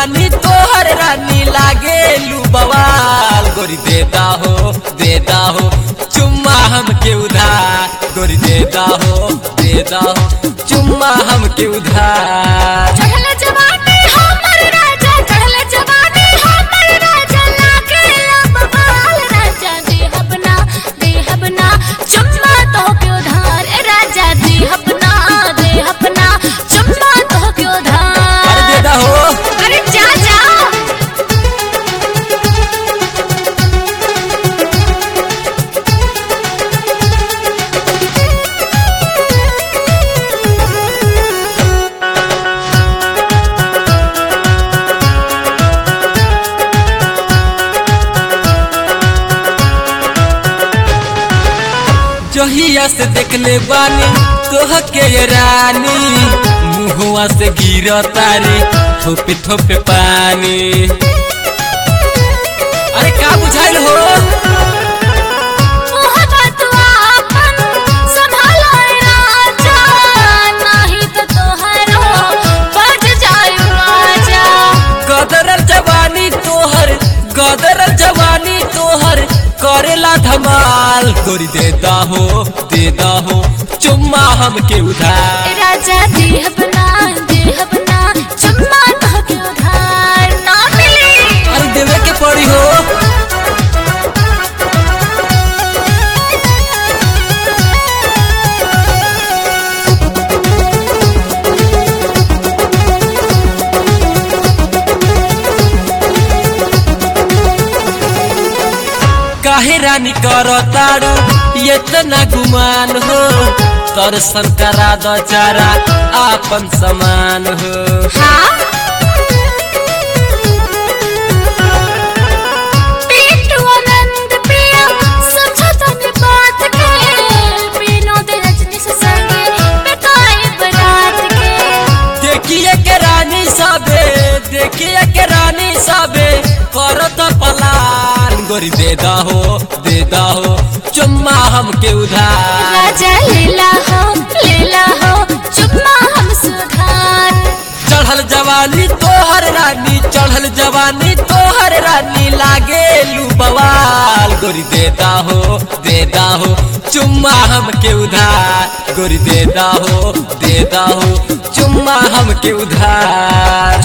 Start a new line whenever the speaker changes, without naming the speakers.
जवानी तोहर रानी लागे लू बवाल गोरी देता हो देता हो चुम्मा हमके उधार गोरी देता हो देता हो चुम्मा हमके उधार
चढ़ल जवानी हमर राजा चढ़ल जवानी हमर राजा लागे बवाल राजा देहब ना देहब ना चुम्मा तो के उधार ए राजा देहब ना देहब ना चुम्मा तो के
अरे
उधार
देता हो
अरे जा जा
जहिया से देखले बानी तोह के ये रानी मुहुआ से गिर तारी थोपे थोपे पानी अरे का बुझाइल हो
मोहब्बत आपन संभालो ए राजा नहीं तो तोहरो बज जाए राजा
गदरल जवानी तोहर गदरल जवानी तोहर करेला धमाल गोरी देता हो देता हो चुम्मा हमके उधार
ए राजा देहब ना देहब ना चुम्मा तो के उधार ना मिली
अरे देवे के पड़ी हो काहे रानी करो तारू इतना गुमान हो दर्शन करा दो चारा आपन समान हो
हाँ पेटू आनंद पिया समझो तन बात के विनोद रजनी से संगे बिताए बरात के
देखिए के रानी सबे देखिए के रानी सबे करो तो पलान गोरी देदा हो देदा हो चुम्मा हमके उधार
राजा लीला हो लीला हो चुम्मा हम सुधार
चढ़ल जवानी तोहर रानी चढ़ल जवानी तोहर रानी लागे लू बवाल गोरी देता हो देता हो चुम्मा हमके उधार गोरी देता हो देता हो चुम्मा हमके उधार